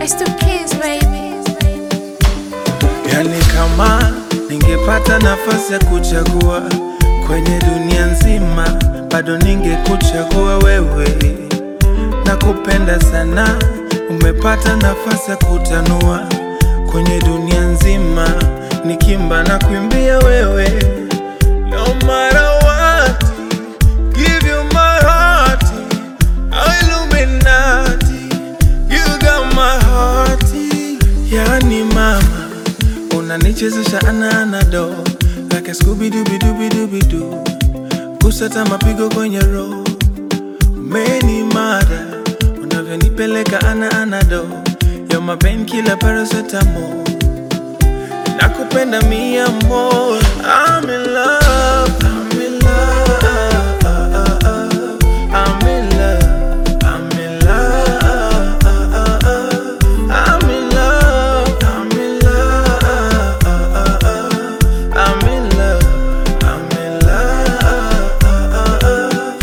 It's two kids, baby. Yani kama ningepata nafasi ya kuchagua kwenye dunia nzima, bado ningekuchagua wewe. Nakupenda sana, umepata nafasi ya kutanua kwenye dunia nzima, nikimba na kuimbia wewe. No matter what, give you my heart, Illuminati, you got my heart. Yani mama unanichezesha ananado like a Scooby Dooby Dooby Dooby Doo, kusata mapigo kwenye roho, umeni mada unavyonipeleka ana anado, you're my painkiller paracetamol, nakupenda mi amor, I'm in love, I'm in love, I'm in love, I'm in love, I'm in love, I'm in love, I'm in love, I'm in love.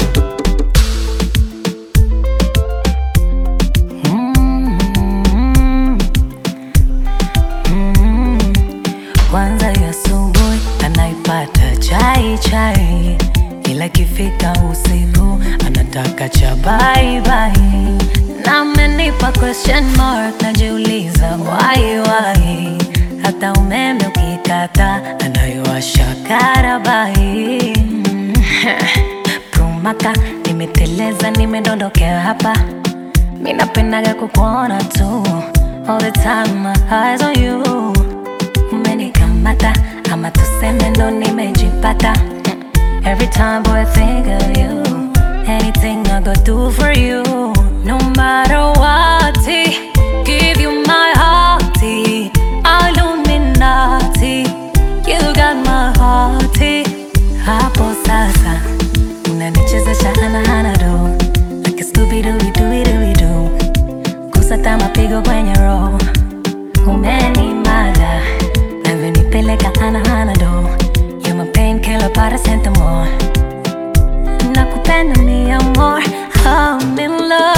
Kwanza ya asubuhi anaipata chai chai, ila ikifika usiku anataka cha bye bye. Na amenipa question mark, najiuliza why why. Hata umeme ukikata anayowasha karabai. Mm. Prumaka nimeteleza, nimedondokea hapa Mi napendaga kukuona tu All the time my eyes on you Umenikamata ama tuseme ndo nimejipata Mm. Every time boy I think of you Anything I go do for you No matter what Give you my heart Illuminati You got my heart Hapo sasa Unanichezesha ana do Like a Scooby Dooby Dooby Dooby Doo Kusata mapigo kwenye roho Umenimada Navyonipeleka ana ana do You're my painkiller paracetamol Nakupenda mi amor I'm in love